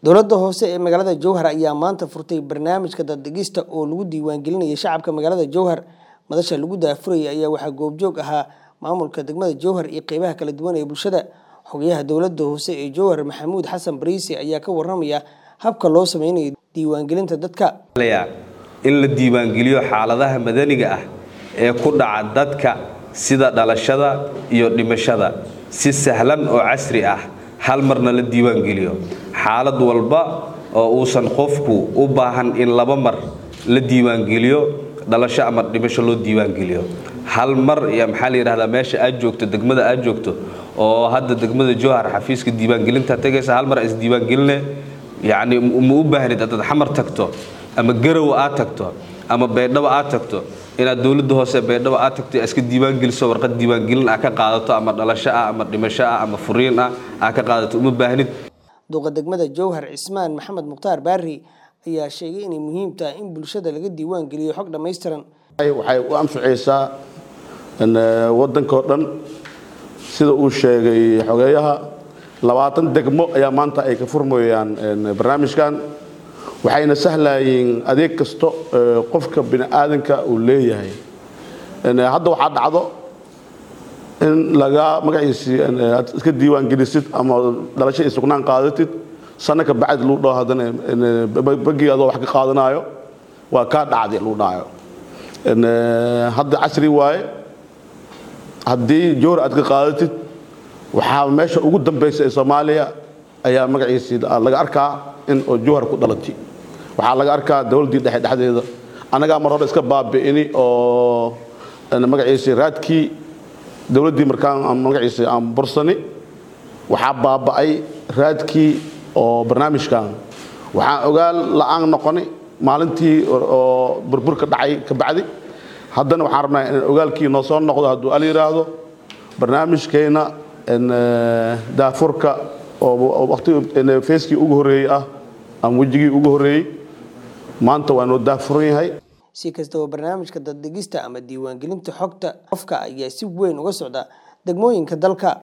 dowladda hoose ee magaalada jowhar ayaa maanta furtay barnaamijka daddegista oo lagu diiwaangelinayay shacabka magaalada jowhar madasha lagu daafurayay ayaa waxaa goobjoog ahaa maamulka degmada jowhar iyo qeybaha kala duwan ee bulshada xogayaha dowladda hoose ee jowhar maxamuud xasan bariisi ayaa ka waramaya habka loo sameynayo diiwaangelinta dadka in la diiwaangeliyo xaaladaha madaniga ah ee ku dhaca dadka sida dhalashada iyo dhimashada si sahlan oo casri ah hal marna la diiwaangeliyo xaalad walba oo uusan qofku u baahan in laba mar la diiwaangeliyo dhalasho ama dhimasho loo diiwaangeliyo hal mar iyo maxaa la yidhahdaa meesha aad joogto degmada aad joogto oo hadda degmada jowhar xafiiska diiwaangelinta tagaysa hal mar isdiiwaangeline yacni ma u baahnid haddaad xamar tagto ama garow aad tagto ama baydhabo aad tagto inaad dowladda hoose baydhabo aad tagto iska diiwaangeliso warqad diiwaangelin ah ka qaadato ama dhalasho ah ama dhimasho ah ama furiin ah aa ka qaadato uma baahnid duqa degmada jowhar cismaan maxamed mukhtaar baari ayaa sheegay inay muhiim tahay in bulshada laga diiwaan geliyo xog dhammaystiran waxay u anficaysaa waddankao dhan sida uu sheegay xogeeyaha labaatan degmo ayaa maanta ay ka furmayaan barnaamijkan waxayna sahlayeen adeeg kasto qofka bini aadanka uu leeyahay hadda waxaa dhacdo in laga magaciisii aad iska diiwaan gelisid ama dhalasho iyo sugnaan qaadatid sanno ka bacdi luu dhaho haddana bagii adoo wax ka qaadanaayo waa kaa dhacdi luu dhahayo hadda casri waaye haddii jowhar aad ka qaadatid waxaa meesha ugu dambaysa ee soomaaliya ayaa magaciisii laga arkaa in oo jowhar ku dhalatay waxaa laga arkaa dowladdii dhexe dhexdeeda annagaa mar hore iska baabi'ini oo magaciisii raadkii dowladdii markaan magaciisii aan bursani waxaa baaba'ay raadkii oo barnaamijkan waxaan ogaal la'aan noqoni maalintii oo burburka dhacay ka bacdi haddana waxaan rabnaa in ogaalkii noo soo noqdo hadduu al yidhaahdo barnaamijkeenna daafurka oo waqti feeskii ugu horreeyey ah ama wejigii ugu horreeyey maanta waa noo daafuran yahay si kastaba barnaamijka daddegista ama diiwaangelinta xogta qofka ayaa si weyn uga socda degmooyinka dalka